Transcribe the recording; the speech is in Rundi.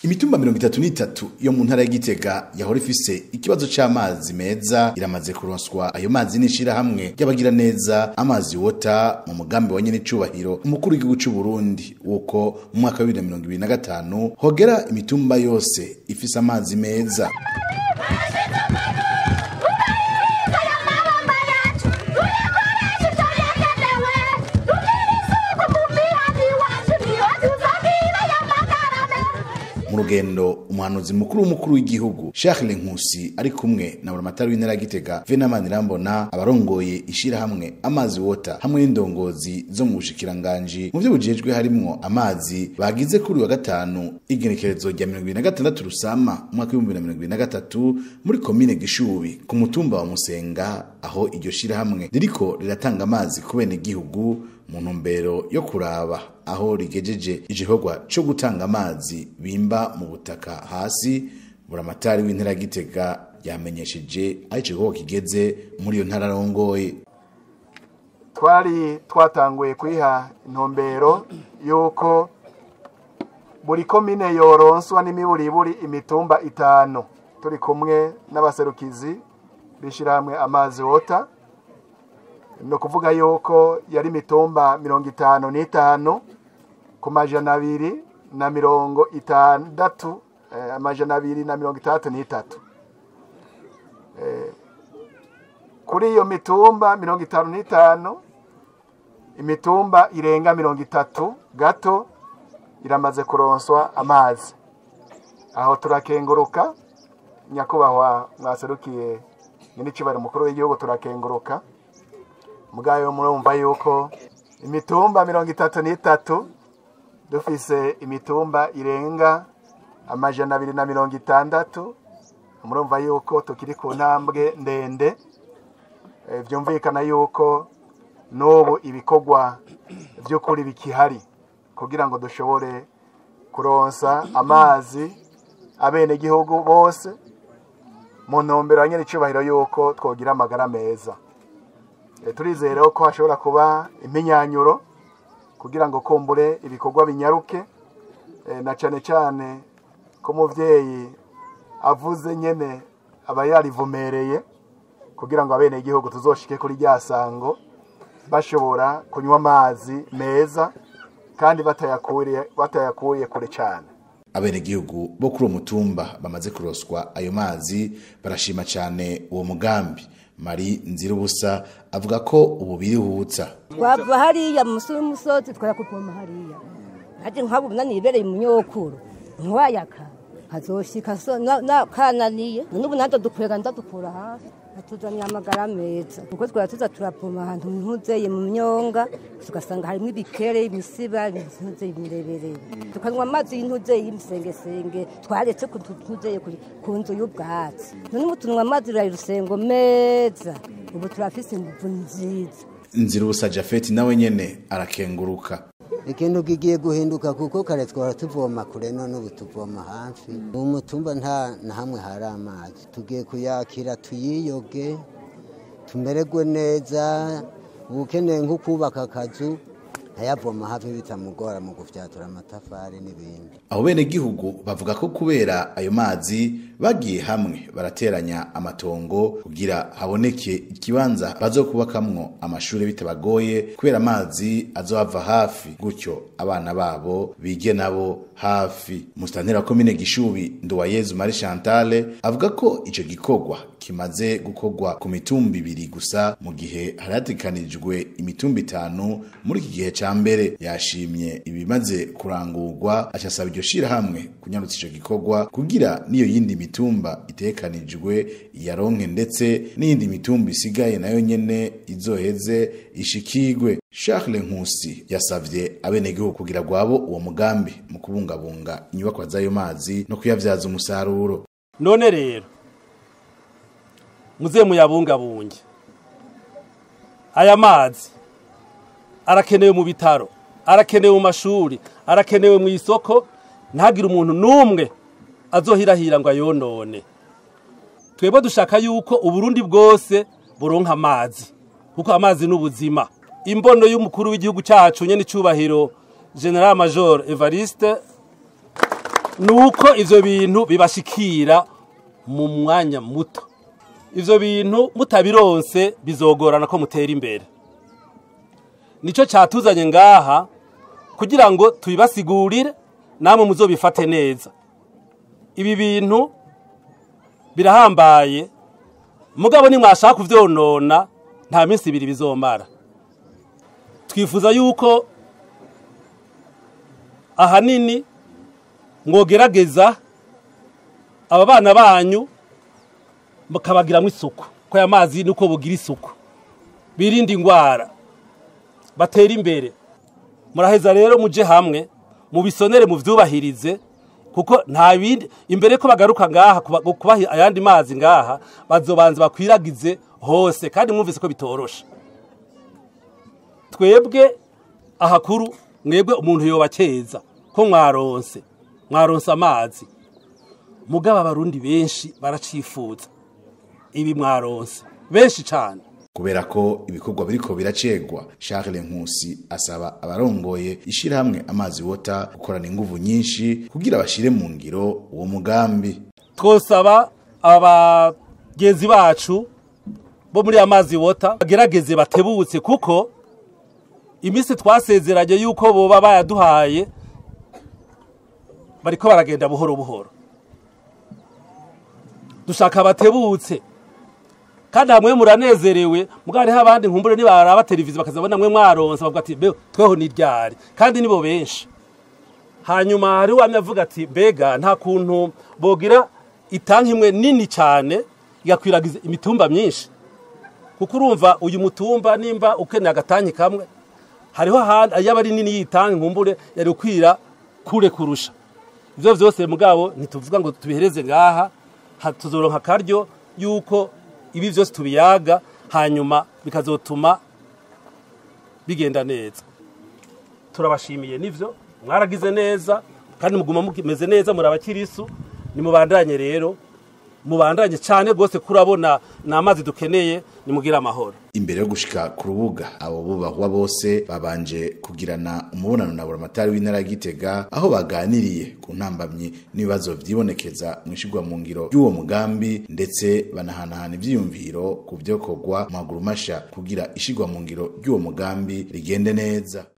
imitumba mirongo itatu n'itatu yo mu ntara ya Gitega yahora ifise ikibazo c'amazi meza iramaze kuronswa ayo mazi n'ishirahamwe ry'abagira neza amazi wota mu mugambi wa nyen'icubahiro umukuru w'igihugu c'u Burundi wuko mu mwaka wa bibiri na mirongo ibiri na gatanu hogera imitumba yose ifise amazi meza mu rugendo umuhanuzi mukuru w'umukuru w'igihugu Charles Nkusi ari kumwe na buramatari w'intara ya Gitega Venamani Rambona abarongoye ishirahamwe amazi wota hamwe n'indongozi zo mu bushikiranganji mu byo bujejwe harimwo amazi bagize kuri wa gatanu igenekerezo rya 2026 rusama umwaka wa 2023 muri komine Gishubi ku mutumba wa Musenga aho iryo shirahamwe ririko riratanga amazi ku bene gihugu mu ntumbero yo kuraba aho rigejeje igikorwa cyo gutanga amazi bimba mu butaka hasi buramatari w'intara gitega yamenyesheje aho igikorwa kigeze muri iyo ntara arongoye twari twatanguye kwiha intumbero y'uko buri komine yoronswa n'imiburiburi imitumba itanu turi kumwe n'abaserukizi bishyirahamwe amazi wota ni ukuvuga yuko yari imitumba mirongo itanu n'itanu ku majana abiri na mirongo itandatu amajana abiri na mirongo itandatu n'itatu kuri iyo mitumba mirongo itanu n'itanu imitumba irenga mirongo itatu gato iramaze kuronswa amazi aho turakenguruka nyakubahwa mwaserukiye nyir'ikibari mukuru w'igihugu turakenguruka mugayo murumva yuko imitumba mirongo itatu n'itatu dufise imitumba irenga amajana abiri na mirongo itandatu murumva yuko tukiri ku ntambwe ndende byumvikana yuko n'ubu ibikorwa by'ukuri bikihari kugira ngo dushobore kuronsa amazi abenegihugu bose mu ntumbero ya nyir'icyubahiro yuko twogira amagara meza turizere ko hashobora kuba impinyanyuro kugira ngo kumbure ibikorwa binyaruke na cyane cyane ko umubyeyi avuze nyine aba yarivomereye kugira ngo abenegihugu tuzoshike kuri rya sango bashobora kunywa amazi meza kandi batayakuye kure cyane abenegihugu bo kuri uwo mutumba bamaze kuroswa ayo mazi barashima cyane uwo mugambi mari nzirubusa avuga ko ubu birihutsa twava hariya munsi y'umusozi twara kuvoma hariya ati nk'abo nanibereye mu nyokuru ntiwayaka hazoshika so kananiye n'ubu natwe dukwega ndadukura hafi atuzaniye amagara meza kuko twara tuza turapoma ahantu ntuzeye mu myonga tugasanga harimo ibikere imisiba ntuzeye imireberere tukanywa amazi y'intuzeye y'imisengesenge twaretse ntuzeye ku nzu y'ubwatsi none ubu tunywa amazi ya rusengo meza ubu turafise inguvu nziza nzirubusa jafeti nawe nyene arakenguruka ikintu kigiye guhinduka kuko kare twara tuvoma kure none ubu tuvoma hafi ubu mutumba nta na hamwe hari amazi tugiye kuyakira tuyiyoge tumererwe neza ukeneye nko kubaka akazu ayavoma hafi bitamugora mu gufyatura amatafari n'ibindi abo bene gihugu bavuga ko kubera ayo mazi bagiye hamwe barateranya amatongo kugira haboneke ikibanza bazokubakamwo amashuri bitabagoye kubera amazi azohava hafi gutyo abana babo bige nabo hafi musitantera komine gishubi nduwayezu mari chantale avuga ko ico gikorwa kimaze gukorwa ku mitumba ibiri gusa mu gihe haratekanijwe imitumba itanu muri iki gihe ca mbere yashimye ibimaze kurangurwa acasaba iryo shirahamwe kunyarutsa ico gikorwa kugira niyo yindi mitumba itekanijwe yaronke ndetse n'iyindi mitumba isigaye nayo nyene izoheze ishikigwe Charles Nkusi yasavye abenegihugu kugira gwabo uwo mugambi mu kubungabunga inyubakwa z'ayo mazi no kuyavyaza umusaruro none rero muze muyabungabunge aya mazi arakenewe mu bitaro arakenewe mu mashuri arakenewe mu isoko ntagire umuntu n'umwe azohirahira ngo ayonone twebwe dushaka yuko uburundi bwose buronka amazi kuko amazi ni ubuzima imbono y'umukuru w'igihugu cyacu nyine icyubahiro general major evariste ni uko ivyo bintu bibashikira mu mwanya muto ivyo bintu mutabironse bizogorana ko mutera imbere nico catuzanye ngaha kugira ngo tubibasigurire namwe muzobifate neza ibi bintu birahambaye mugabo nimwashaka kuvyonona nta minsi ibiri bizomara twifuza yuko ahanini mwogerageza aba bana banyu mukabagiramwo isuku ko aya mazi nuko bugira isuku birinde ingwara batera imbere muraheza rero muje hamwe mubisonere muvyubahirize kuko nta bindi imbere ko bagaruka ngaha kuba- kubaha ayandi mazi ngaha bazobanza bakwiragize hose kandi mwumvise ko bitoroshe twebwe ahakuru mwebwe umuntu yobakeza ko mwaronse mwaronse amazi mugabo abarundi benshi baracifuza ibi mwaronse benshi cane kubera ko ibikorwa biriko biracegwa Charles Nkusi asaba abarongoye ishirahamwe amazi wota gukorana inguvu nyinshi kugira bashire mu ngiro uwo mugambi twosaba abagenzi bacu bo muri amazi wota bagerageze batebutse kuko iminsi twasezeranye yuko boba bayaduhaye bariko baragenda buhoro buhoro dushaka batebutse kandi hamwe muranezerewe mugabo hariho abandi nkumbure nibaraba televiziyo bakazabona mwe mwaronse bavuga ati "Be, tweho ni ryari kandi nibo benshi hanyuma hari uwamye avuga ati mbega nta kuntu bogira itanki imwe nini cyane igakwiragiza imitumba myinshi kuko urumva uyu mutumba nimba ukeneye agatanki kamwe hariho ahandi yaba ari nini y'itanki nkumbure yari ukwira kure kurusha ivyo vyose mugabo ntituvuga ngo tubihereze ngaha ha- tuzoronka akaryo yuko ibi vyose tubiyaga hanyuma bikazotuma bigenda neza turabashimiye nivyo mwaragize neza kandi muguma mumeze neza muri abakirisu nimubandanye rero mubandanye cyane rwose kurabona ni amazi dukeneye nimugire amahoro imbere yo gushika ku rubuga abo bubahwa bose babanje kugirana umubonano na buramatari w'intara ya Gitega aho baganiriye ku ntambamyi n'ibibazo vyibonekeza mu ishigwa mu ngiro y'uwo mugambi ndetse banahanahana ivyiyumviro ku vyokorwa mu maguru masha kugira ishigwa mu ngiro ry'uwo mugambi rigende neza